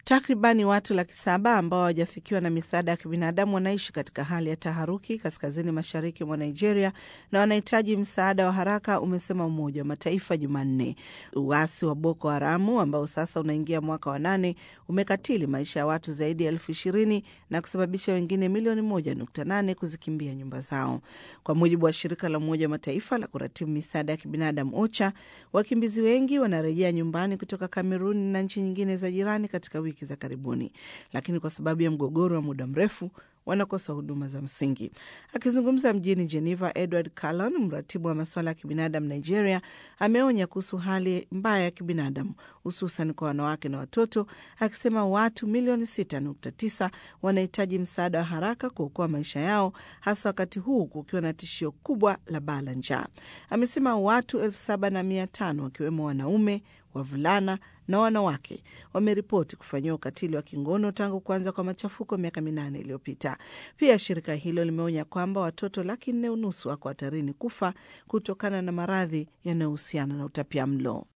Takribani watu laki saba ambao hawajafikiwa na misaada ya kibinadamu wanaishi katika hali ya taharuki kaskazini mashariki mwa Nigeria na wanahitaji msaada wa haraka, umesema Umoja wa Mataifa Jumanne. Uasi wa Boko Haramu ambao sasa unaingia mwaka wa nane umekatili maisha ya watu zaidi ya elfu ishirini na kusababisha wengine milioni moja nukta nane kuzikimbia nyumba zao, kwa mujibu wa shirika la Umoja wa Mataifa la kuratibu misaada ya kibinadamu OCHA. Wakimbizi wengi wanarejea nyumbani kutoka Kameruni na nchi nyingine za jirani katika wiki za karibuni, lakini kwa sababu ya mgogoro wa muda mrefu wanakosa huduma za msingi. Akizungumza mjini Geneva, Edward Callan, mratibu wa masuala ya kibinadamu Nigeria, ameonya kuhusu hali mbaya ya kibinadamu hususan kwa wanawake na watoto, akisema watu milioni 6.9 wanahitaji msaada wa haraka kuokoa maisha yao, hasa wakati huu kukiwa na tishio kubwa la baa la njaa. Amesema watu elfu saba na mia tano wakiwemo wanaume wavulana na wanawake wameripoti kufanyiwa ukatili wa kingono tangu kuanza kwa machafuko miaka minane iliyopita. Pia shirika hilo limeonya kwamba watoto laki nne unusu wako hatarini kufa kutokana na maradhi yanayohusiana na utapia mlo.